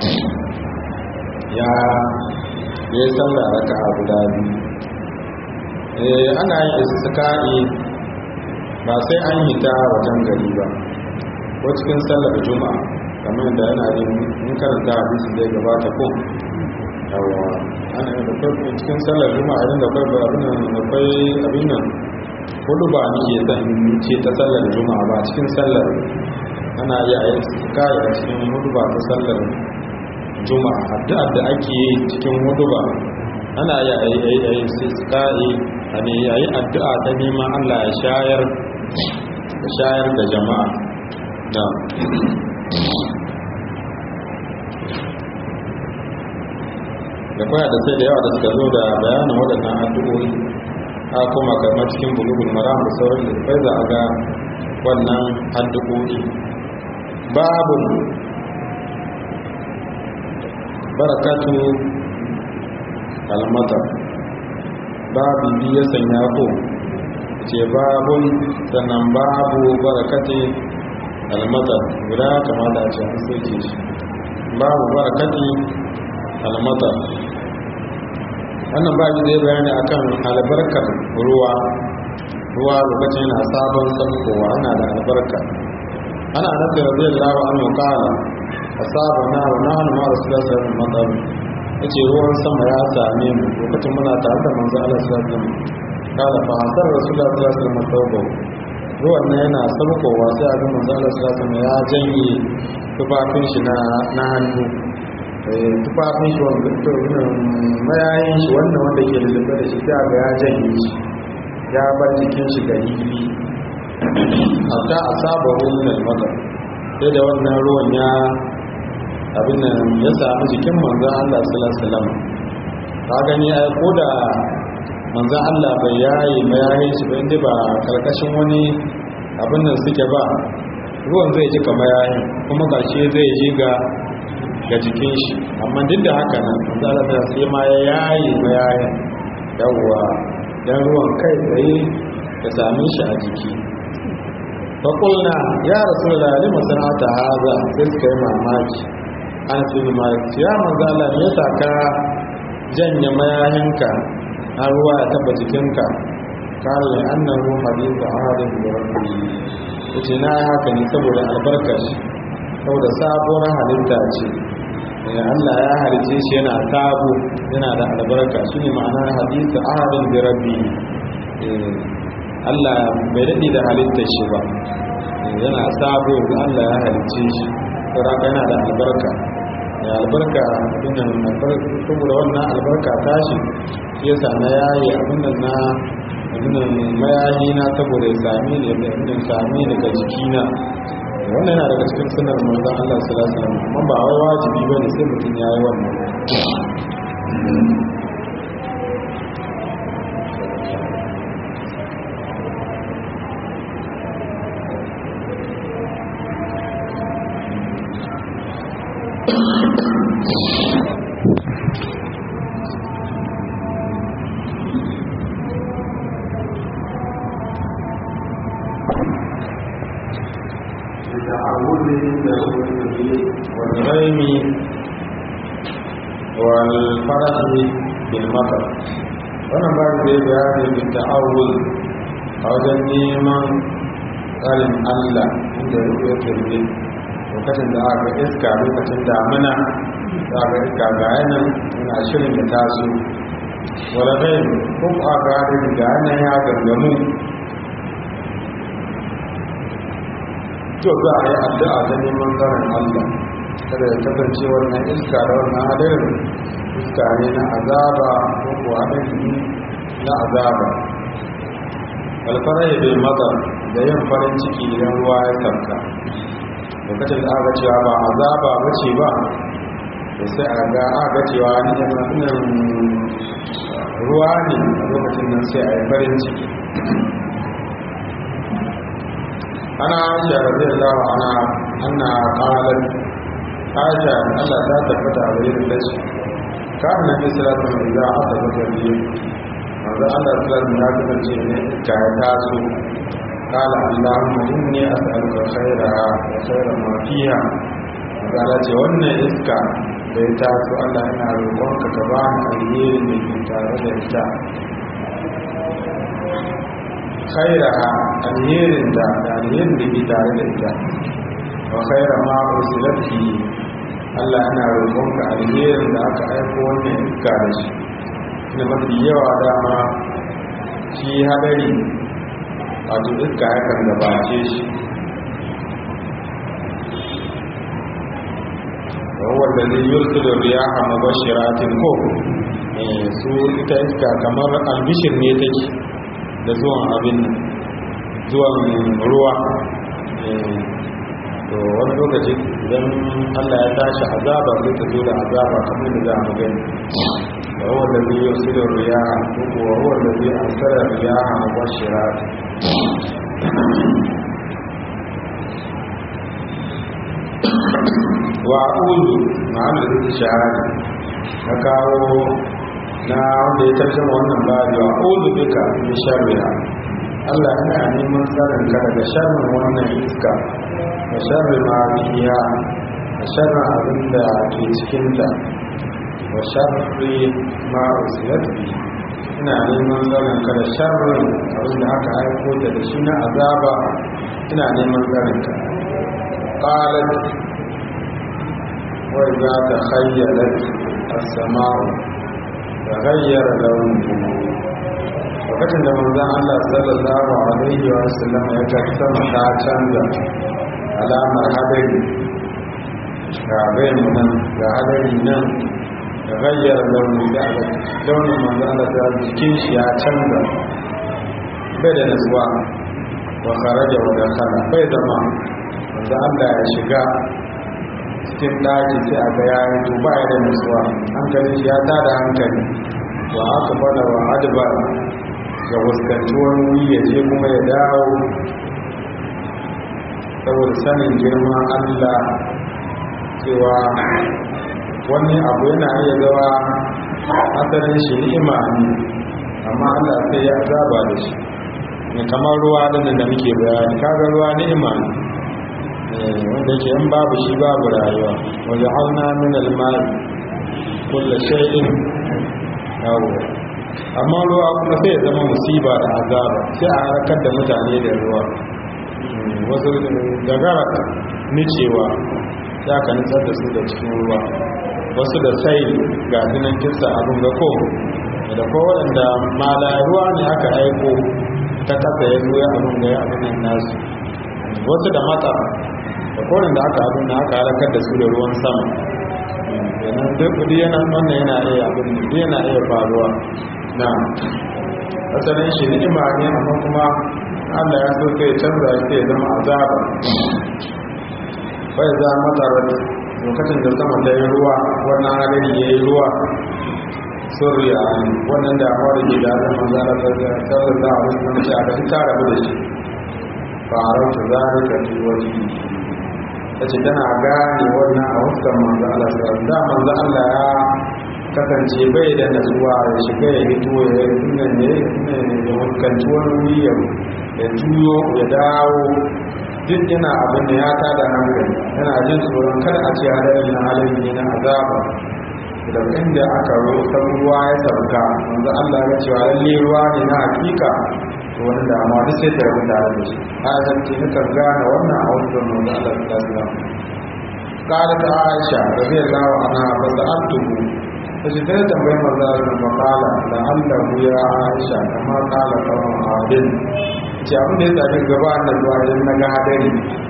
ya ya sallah raka'a guda biyu eh ana yin istisqa'i ba sai an yi ta wajen gari ba ko cikin sallar juma'a kamar da yana yin mun karanta hadisi da ya gabata ko yawa ana yin da kai cikin sallar juma'a idan da kai abin nan akwai abin nan hudu ba nake san ce ta sallar juma'a ba cikin sallar ana iya yi kai a cikin hudu ba ta sallar juma'a addu'ar da ake yi cikin hudu ba ana iya yi yi yi a ne yayi addu'a ta neman Allah ya shayar da shayar da jama'a na da kwaya da sai da yawa da suka zo da bayanin waɗannan addu'o'i a kuma kamar cikin bulugun maram da sauran da bai za a ga wannan addu'o'i babu barakatu almatar babu biya sanya ko ce babun sannan babu barakati almatar guda kamata a ce an soke shi babu barakati almatar wannan babu zai bayani akan albarkar ruwa ruwa lokacin yana sabon sabkowa ana da albarka ana nafi radiyallahu anhu qala asabana wa nahnu ma rasulullahi sallallahu alaihi wasallam yace ruwan sama ya same mu lokacin muna tare da manzo Allah sallallahu alaihi wasallam kala fa hasar rasulullahi sallallahu alaihi wasallam tauba ruwan nan yana sabkowa sai a ga manzo Allah sallallahu alaihi wasallam ya janye tufafin shi na na hannu tufafin shi wanda mayayin shi wannan wanda ke lullube da shi sai ga ya janye shi ya bar jikin shi ga hibi hatta a saba ruwan mata sai da wannan ruwan ya abin nan ya sami jikin manzan Allah sallallahu alaihi wasallam ka gani ai ko da manzan Allah bai yayi mayayin shi ba inda ba karkashin wani abin nan suke ba ruwan zai ji kamar yayin kuma gashi zai ji ga ga jikin shi amma duk da haka nan manzan Allah ta sai ma ya yayi mayayin yawwa dan ruwan kai tsaye ya same shi a jiki faƙulna ya rasu da lalima sana'ata haza sai suka yi mamaki an fi mamaki ya manzo Allah me yasa ka janye mayahinka har ruwa ya taba jikinka kare annahu hadithu ahadin bi rabbi yace na yi haka ne saboda albarkar shi saboda sabuwar halitta ce Allah ya halice shi yana sabo yana da albarka shine ma'anar hadithu ahadin bi rabbi Allah bai daɗe da halittar shi ba yana sabo da Allah ya halice shi saboda yana da albarka ya albarka abinan saboda wannan albarka tashi shi yasa na yayi abinan na abinan mayayi na saboda ya sami ne da abinan sami daga jikina wannan yana daga cikin sunar manzon Allah sallallahu alaihi wasallam amma ba wai wajibi bane sai mutum yayi wannan والغيم والفرح بالمطر wannan ba da bayani da ta'awul a wajen neman tsarin Allah inda ya turbe lokacin da aka iska lokacin damina za ga iska ga yanan yana shirin da taso wala dai ko a gadi da nan ya gangamu to za a yi addu'a ta neman tsarin Allah kada ya kasance wannan iska da wannan hadarin iska ne na azaba ko ko hadari na azaba alfarai bai matsar da yin farin ciki idan ruwa ya sauka lokacin da aka cewa ba azaba ba ce ba da sai a ga aka cewa ni ruwa ne a lokacin nan sai a yi farin ciki ana aisha radiyallahu anha anna qalat aisha Allah ta tabbata a wurin da shi kan nabi sallallahu alaihi wasallam idan aka tabbata ne manzo Allah sallallahu ya kasance ne ka ya taso qala allahumma inni as'aluka khairaha wa khaira ma fiha Allah ce wannan iska da ya taso Allah ina roƙonka ka ba ni alherin da ke tare da ita khairaha alherin da alherin da ke tare da ita wa khaira ma ursilat fi Allah ina roƙonka alherin da aka aiko wannan iska da shi da mafi yawa dama shi hadari wato iska yakan gabace shi wanda zai yurtu da riyaha mabashiratin ko su ita iska kamar albishir ne take da zuwan abin zuwan ruwa to wani lokaci idan allah ya tashi azaba zai ta zo da azaba kamar da za mu gani da ruwan da zai yi sirin riyaha ko kuwa ruwan da zai ansara riyaha mabashiratin wa ulu ma'amda zai shahada na kawo na wanda ya tarjama wannan babi wa ulu duka min sharriha Allah ina neman tsarin ka daga sharrin wannan iska da sharri ma fiha da sharrin abin da ke cikin ta wa sharri ma usilat bi ina neman tsarin ka da sharrin abin da aka aiko ta da shi na azaba ina neman tsarin ka qalat وإذا تخيلت السماء تغير لونه lokacin da manzon Allah sallallahu alaihi wa sallam ya ga sama ta canza alamar hadari ga bayan nan ga hadari nan da gayyar launi da launin manzon Allah ta jikin shi ya canza bai da nasuwa wa kharaja wa dakhala bai zama manzon Allah ya shiga cikin daji sai a ga yayin to ba ya da nutsuwa hankalin shi ya tada hankali wa aka bada wa adba ga fuskanci wani wuri ya je kuma ya dawo saboda sanin girman allah cewa wani abu yana iya zawa asalin shi ni'ima ne amma allah sai ya azaba da shi ne kamar ruwa da da muke bayani kaga ruwa ni'ima ne wanda yake in babu shi babu rayuwa wajen auna min almari kulla shay'in yawo amma ruwa kuma sai ya zama musiba da azaba sai a harkar da mutane da ruwa wasu gagara nicewa ya ka nutsar da su da cikin ruwa wasu da sai ga dinan kisa abin ga ko da ko waɗanda mala ruwa ne aka aiko ta kasa ya zo ya abin da ya abin nasu wasu da mata da korin da aka abin da aka halakar da su da ruwan sama yanar duk kudi yana wannan yana iya abin da yana iya faruwa na asalin shi ni'ima ne amma kuma allah ya so sai canza shi sai zama azaba bai za matarar lokacin da sama ta yi ruwa wannan hadari ya yi ruwa suriya wannan damuwa da ke da azan manzana sallallahu alaihi wasallam ce a ga ta rabu da shi farauta zalika fi wajhi tace tana gane wannan a wasan manzo Allah sallallahu da manzo Allah ya kasance bai da nasuwa ya shiga ya hito ya yi ne ne ya fuskanci wani wuri ya juyo ya dawo duk yana abin da ya tada hankali yana jin tsoron kada a ce hadarin na halin ne na azaba da inda aka roƙa ruwa ya sauka manzo Allah ya ce lalle ruwa ne na hakika to wani damuwa duk sai ta rubuta da shi a zance na kan gane wannan a wasu manzo Allah ta sallam قالت عائشة رضي الله عنها فسألته ta ce ta tambayi maza da makala da allahu ya aisha kama kala kawon adin ce abin da ya sami gaba na zuwa idan na ga hadari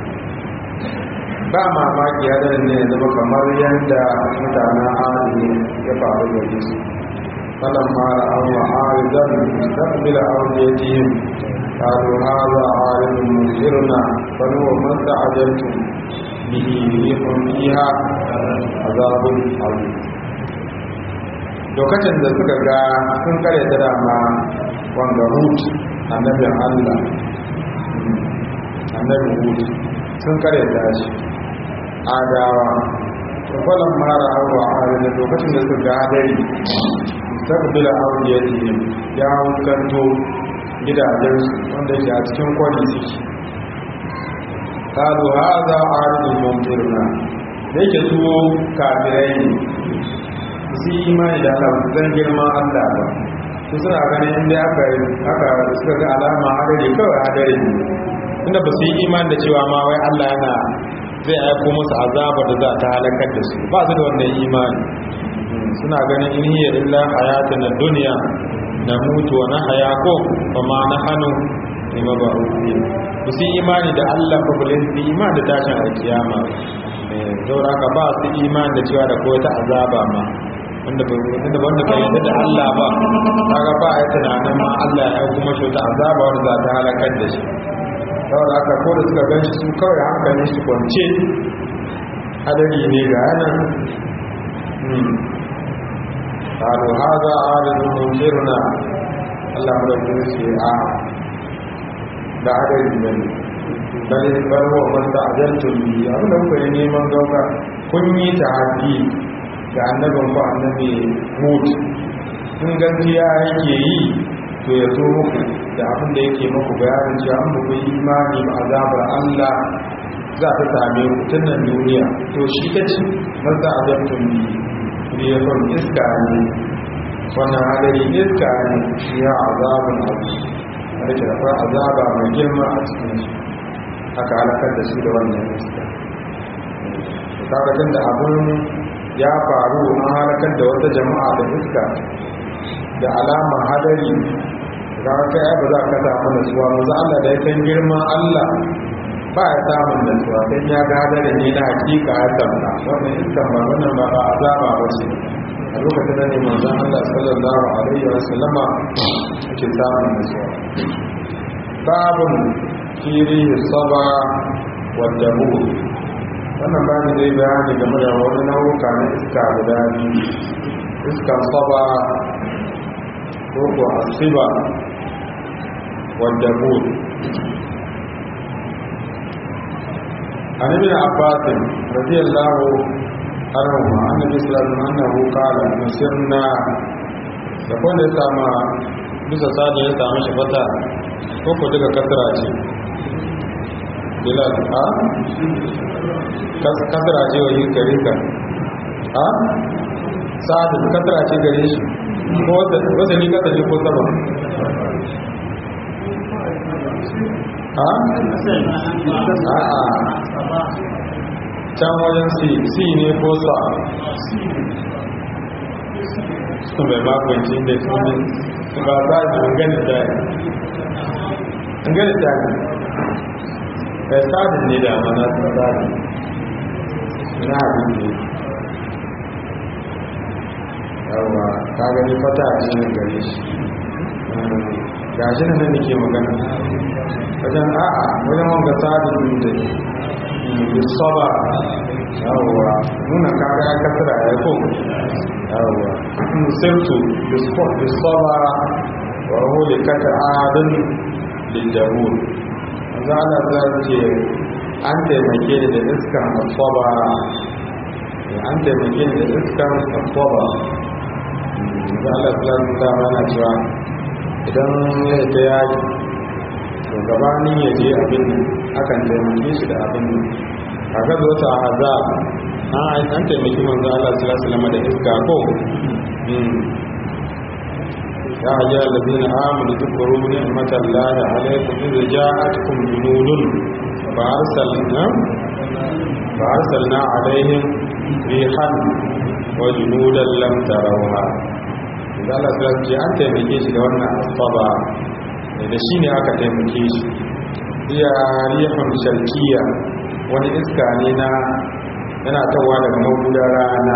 ba mamaki hadarin ne ya zama kamar yadda mutanen adini ya faru da su falan mara an wa arizan tabbila auriyatihim قالوا هذا عارض ممطرنا بل هو ما استعجلتم به ريح فيها عذاب عظيم lokacin da suka ga sun kare ta dama wanda hut annabin allah annabin hut sun kare ta shi adawa kwallon mara abuwa a da lokacin da suka ga hadari tabbila auriyar ya hukanto gidajensu wanda ke a cikin kwari suke kalu haza arzun mumtirna da yake su kafirai ne su yi imani da Allah zan girman Allah ba su suna ganin inda aka aka suka ga alama hadari kawai hadari ne inda ba su yi imani da cewa ma wai Allah yana zai aiko musu azaba da za ta halakar da su ba su da wannan imani suna ganin in hiya illa hayatun duniya na mutu wa na haya ko ba ma na hannu ne ma ba rufi ba su imani da Allah ba bale su imani da tashin alkiyama saboda haka ba su imani da cewa da kowace azaba ma wanda ba wanda wanda bai yarda da Allah ba kaga ba ya tunanin ma Allah ya kuma shi ta azaba wanda za ta halakar da shi saboda haka ko da suka ganshi su kawai hankalin shi kwance hadari ne ga yanan قالوا هذا عارض ممطرنا الله مدبر سي آ da adadi ne bal bal huwa man ta'ajaltum bi abin da kuka yi neman gauka kun yi tahaddi ga annabin ku annabi Hud in gaskiya yake yi to ya zo muku da abin da yake muku bayanin cewa an muku yi imani ba azabar Allah za ta same ku tun nan duniya to shi ta ce man ta'ajaltum bi riyakon iska ne wannan hadari iska ne shi ya azabun abu a da kira azaba mai girma a cikin shi aka halakar da shi da wannan iska kakatun da abin ya faru an halakar da wata jama'a da iska da alama hadari ga kai ba za ka samu nasuwa maza Allah da ya san girman Allah ba ya samun nasuwa don ya ga hadari ne na hakika ya samta wannan iskan ba wannan ba ba azaba ba ce a lokacin da ne manzon Allah sallallahu alaihi wa sallama ake samun nasuwa babun kiri saba wa dabu wannan bani zai bayani game da wani nau'uka na iska guda biyu iskan saba ko ko asiba wa dabu عن ابن عباس رضي الله عنهما عن النبي صلى الله عليه وسلم انه قال نصرنا يقول sama bisa sani ya samu shi fata ko ko daga kasara ce bilal a kasara ce wa yi gare ka a sa'adu kasara ce gare shi ko wata ni kasa ko sama a? a'a can wajen si ne ko sa su mai makwanci da su ne ba za su gani dani gani dani da sadin ne da mana sun sadin na abin ne yawa ta gani fata a cikin gare shi ga shi nan da ke magana wajen a'a wajen wanga sadin da bisaba yawwa nuna kaga ya kasara ya ko yawwa sirtu bisaba wa huli kata adin liljahul za a za ce an taimake da iskan asaba an taimake da iskan asaba za a za ta mana cewa idan ya ta yaki to gabanin ya je abin akan taimake shi da abin a gaza wata haza an taimaki manzo Allah sallallahu alaihi da iska ko ya hajja allazina amanu dhkuru ni'matallahi alaykum idh ja'atkum junudun fa arsalna fa arsalna alaihim rihan wa junudan lam tarawha idan Allah ta ce an taimake shi da wannan asaba da shi ne aka taimake shi iya rihun sharkiya wani iska ne na yana tawa daga mahudar rana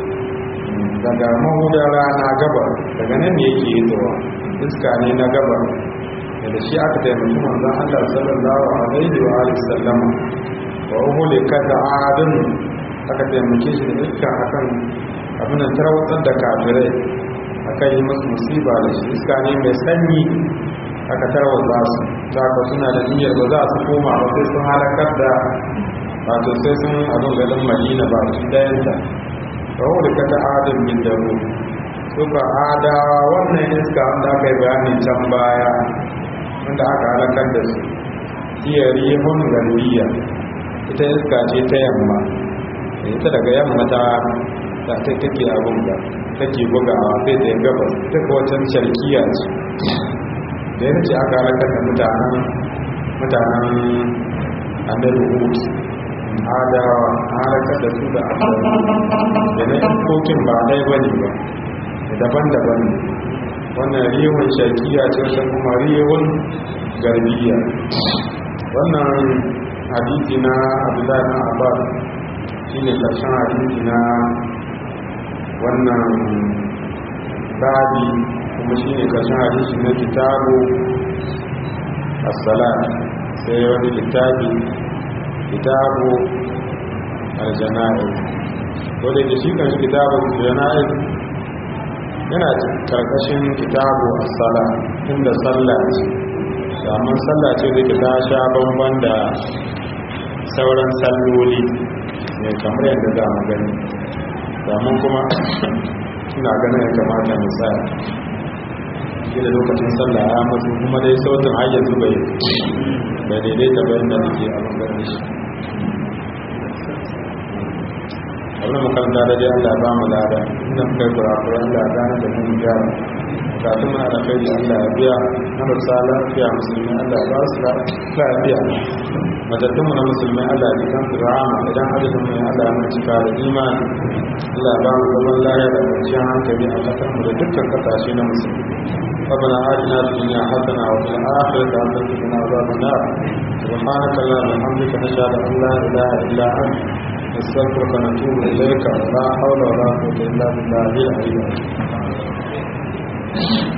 daga mahudar rana gabar daga nan ne yake zuwa iska ne na gabar da shi aka taimaki manzon Allah sallallahu alaihi wa alihi sallama wa uhuli kada adun aka taimake shi da iska akan abin da tarwatsar da kafirai aka yi musu musiba da shi iska ne mai sanyi aka tarwatsa su za ka suna da niyyar ba za su koma ba sai sun halakar da wato sai sun abin garin madina ba su dayanta wa uhuli kada adun bin daru suka adawa wannan iska wanda aka yi bayani can baya wanda aka halakar da su iya rihun garbiya ita iska ce ta yamma ita daga yamma ta ta ta take abun da take bugawa sai da gabas ta kowace sharkiya ce da yana ce aka halakar da mutanen mutanen annabi hud adawa halakar da su da adawa da na yankokin ba ɗaya ba ne ba daban-daban ne wannan rihun shakiya ce wata kuma rihun garbiya wannan hadisi na abdullahi na abbas shi ne ƙarshen hadisi na wannan babi kuma shi ne ƙarshen hadisi na kitabu as-salat sai wani littafi kitabu al-jana'iz wadda ke shi kan kitabu al-jana'iz yana karkashin kitabu as-sala inda sallah ce amma sallah ce da ke ta sha bamban da sauran salloli ne kamar yadda za mu gani domin kuma ina ganin ya kamata mu tsaya shi da lokacin sallah ya masu kuma dai sautin har yanzu bai bai daidaita bayan da nake a bangaren shi abin makaranta da dai Allah ba mu lada inda muka yi kurakurai Allah gane da mun gyara bukatun muna da kai Allah ya biya na marasa lafiya musulmi Allah ba su lafiya matattun mu na musulmi Allah ya kan su rahama idan adadin mu Allah ya cika da imani Allah ba mu zaman lafiya da kwanciyar hankali a kasar mu da dukkan kasashe na musulmi ربنا آتنا في الدنيا حسنة وفي الآخرة حسنة وقنا عذاب النار سبحانك اللهم وبحمدك نشهد أن لا إله إلا أنت نستغفرك ونتوب إليك ولا حول ولا قوة إلا بالله العلي العظيم